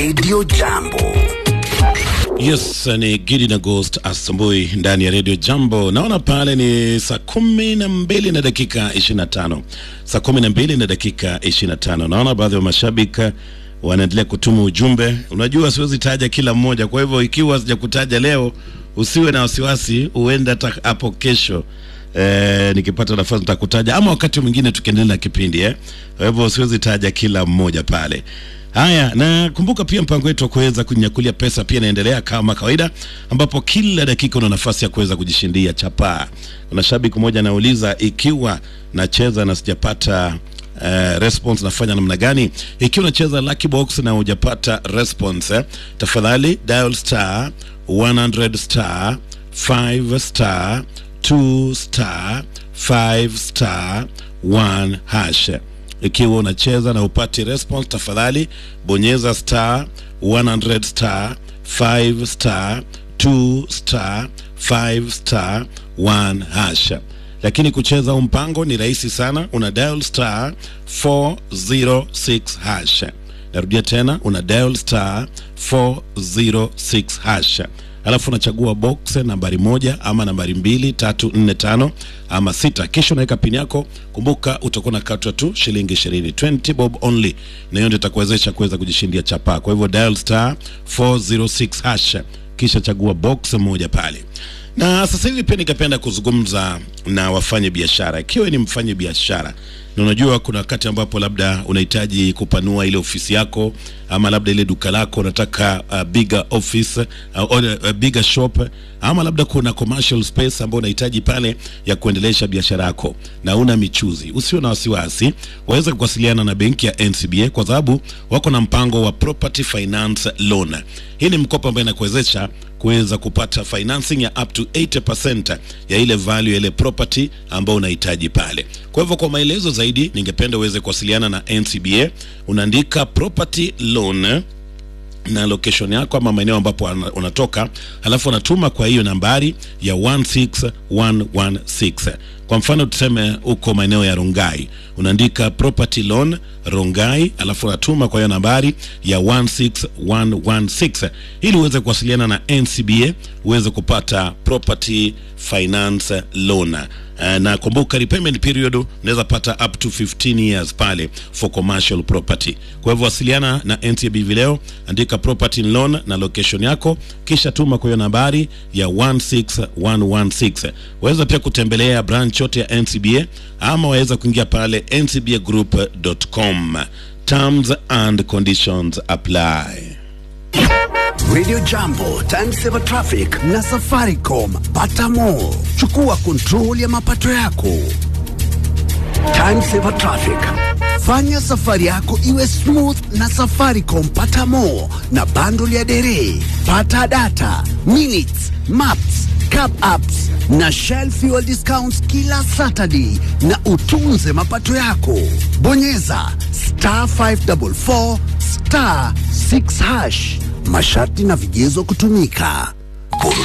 Radio Jambo. Yes, ni Gidi na Ghost asubuhi ndani ya Radio Jambo. Naona pale ni saa kumi na mbili na dakika ishirini na tano saa kumi na mbili na dakika ishirini na tano Naona baadhi ya mashabiki wanaendelea kutuma ujumbe. Unajua siwezi taja kila mmoja, kwa hivyo ikiwa sijakutaja leo usiwe na wasiwasi, huenda hata hapo kesho Eh, nikipata nafasi nitakutaja ama wakati mwingine tukiendelea na kipindi eh. Kwa hivyo siwezi taja kila mmoja pale. Haya, na kumbuka pia mpango wetu wa kuweza kunyakulia pesa pia inaendelea kama kawaida, ambapo kila dakika una nafasi ya kuweza kujishindia chapaa. Kuna shabiki mmoja anauliza ikiwa nacheza na sijapata Uh, response nafanya namna gani? Ikiwa unacheza lucky box na hujapata response eh, tafadhali dial star 100 star 5 star 2 star 5 star 1 hash. Ikiwa unacheza na upati response, tafadhali bonyeza star 100 star 5 star 2 star 5 star 1 hash. Lakini kucheza huu mpango ni rahisi sana, una dial star 406 hash. Narudia tena, una dial star 406 hash alafu unachagua box nambari moja ama nambari mbili tatu nne tano ama sita, kisha unaweka pini yako. Kumbuka utakuwa nakatwa tu shilingi ishirini, 20 bob only, na hiyo ndio itakuwezesha kuweza kujishindia chapa. Kwa hivyo dial star 406 hash, kisha chagua box moja pale. Na sasa hivi pia nikapenda kuzungumza na wafanye biashara. Ikiwa ni mfanye biashara na unajua kuna wakati ambapo labda unahitaji kupanua ile ofisi yako ama labda ile duka lako unataka uh, bigger office uh, or, uh, bigger shop ama labda kuna commercial space ambayo unahitaji pale ya kuendelesha biashara yako na una michuzi, usiwe na wasiwasi, waweza kuwasiliana na benki ya NCBA kwa sababu wako na mpango wa property finance loan. Hii ni mkopo ambayo inakuwezesha kuweza kupata financing ya up to 80% ya ile value ya ile property ambayo unahitaji pale. Kwa hivyo kwa maelezo zaidi, ningependa uweze kuwasiliana na NCBA. Unaandika property loan na location yako ama maeneo ambapo unatoka, halafu unatuma kwa hiyo nambari ya 16116. Kwa mfano tuseme uko maeneo ya Rongai, unaandika property loan Rongai, alafu unatuma kwa hiyo nambari ya 16116 ili uweze kuwasiliana na NCBA uweze kupata property finance loan. Uh, na kumbuka repayment period unaweza pata up to 15 years pale for commercial property. Kwa hivyo wasiliana na NCBA hivi leo, andika property loan na location yako, kisha tuma kwa hiyo nambari ya 16116. Waweza pia kutembelea branch yote ya NCBA ama waweza kuingia pale ncbagroup.com. Terms and conditions apply. Radio Jambo, Time Saver Traffic na Safaricom. Pata more. Chukua control ya mapato yako. Time Saver Traffic. Fanya safari yako iwe smooth na Safaricom. Pata more na bundle ya dere. Pata data, minutes, maps, cap apps na Shell fuel discounts kila Saturday na utunze mapato yako. Bonyeza star 544 star 6 hash. Masharti na vigezo kutumika.